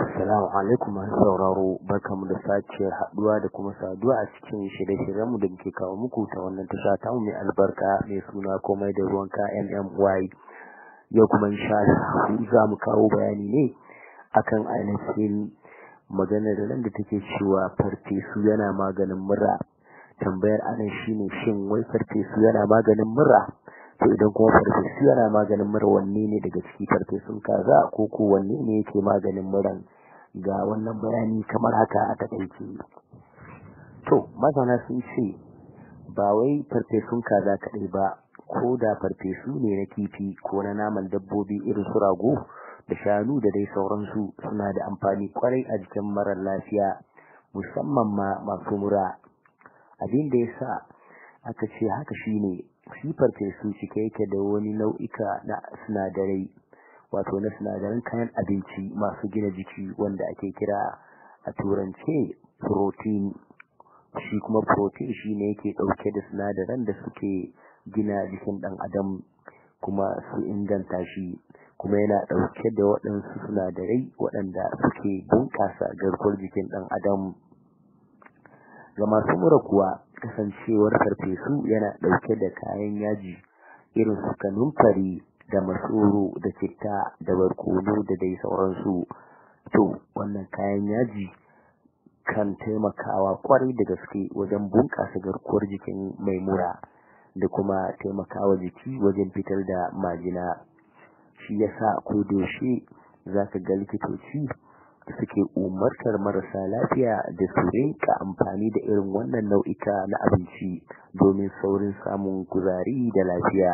Assalamu alaikum masu sauraro barkamu da sake haduwa da kuma saduwa a cikin shirye-shiryenmu da muke kawo muku ta wannan tasha ta mai albarka mai suna komai da ruwanka MMY yau kuma insha Allah za mu kawo bayani ne akan ainihin maganar da nan da take cewa farfesu yana maganin mura tambayar anan shine shin wai farfesu yana maganin mura to idan kuma farfesu yana maganin mura wanne ne daga ciki farfesun kaza ko ko wanne ne yake maganin muran ga wannan bayani kamar haka a takaice to masana sun ce ba wai farfesun kaza kaɗai ba ko da farfesu ne na kifi ko na naman dabbobi irin su rago da shanu da dai sauransu suna da amfani kwarai a jikin marar lafiya musamman ma masu mura abin da ya sa aka ce haka shine shi farfesu cike yake da wani nau'ika na sinadarai wato na sinadaran kayan abinci masu gina jiki wanda ake kira a turance protein shi kuma protein shi ne yake ɗauke da sinadaran da suke gina jikin ɗan adam kuma su inganta shi kuma yana ɗauke da waɗansu sinadarai waɗanda suke bunƙasa garkuwar jikin ɗan adam ga masu mura kuwa kasancewar farfesu yana ɗauke da kayan yaji irin su kanumfari da masoro da citta da barkono da dai sauransu to wannan kayan yaji kan taimakawa kwarai da gaske wajen bunƙasa garkuwar jikin mai mura da kuma taimakawa jiki wajen fitar da majina shi yasa ko doshe zaka ga likitoci suke umartar marasa lafiya da su rinka amfani da irin wannan nau'ika na abinci domin saurin samun kuzari da lafiya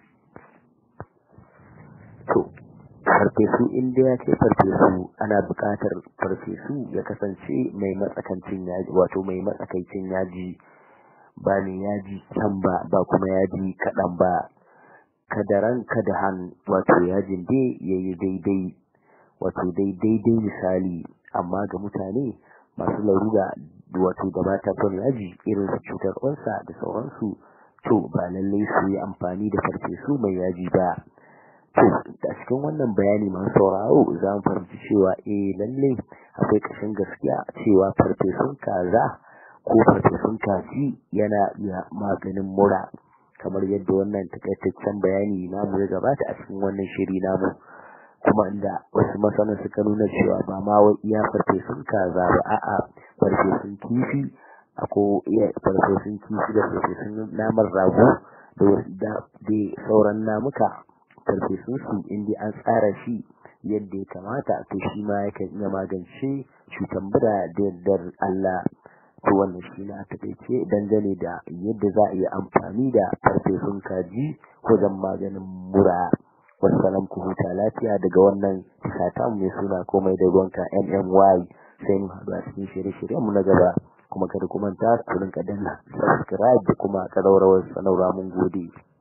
to farfesu inda ya ce farfesu ana buƙatar farfesu ya kasance mai matsakancin yaji wato mai matsakaicin yaji ba ne yaji can ba ba kuma yaji kaɗan ba kadaran kadahan wato yajin dai yayi daidai wato dai daidai misali amma ga mutane masu larura wato da mata son yaji irin su cutar ƙwansa da sauransu to ba lallai su yi amfani da farfesu mai yaji ba to a cikin wannan bayani masu sauraro za mu fahimci cewa eh lallai akwai ƙashin gaskiya cewa farfesun kaza ko farfesun kaji yana iya maganin mura kamar yadda wannan takaitaccen bayani namu ya gabata a cikin wannan shiri namu kuma inda wasu masana suka nuna cewa ba ma wai iya farfesun kaza ba a'a farfesun kifi ako iya farfesun kifi da farfesun naman rago da da sauran namuka farfesun su inda an tsara shi yadda ya kamata to shi ma yakan iya magance cutar mura da yardar Allah to wannan shi na takaice dangane da yadda za a yi amfani da farfesun kaji wajen maganin mura wassalam ku huta lafiya daga wannan sata mai suna komai da ruwanka MMY sai mu haɗu a cikin shirye-shiryen mu na gaba kuma kada ku manta ku rinka danna subscribe da kuma ƙararrawar sanarwa mun gode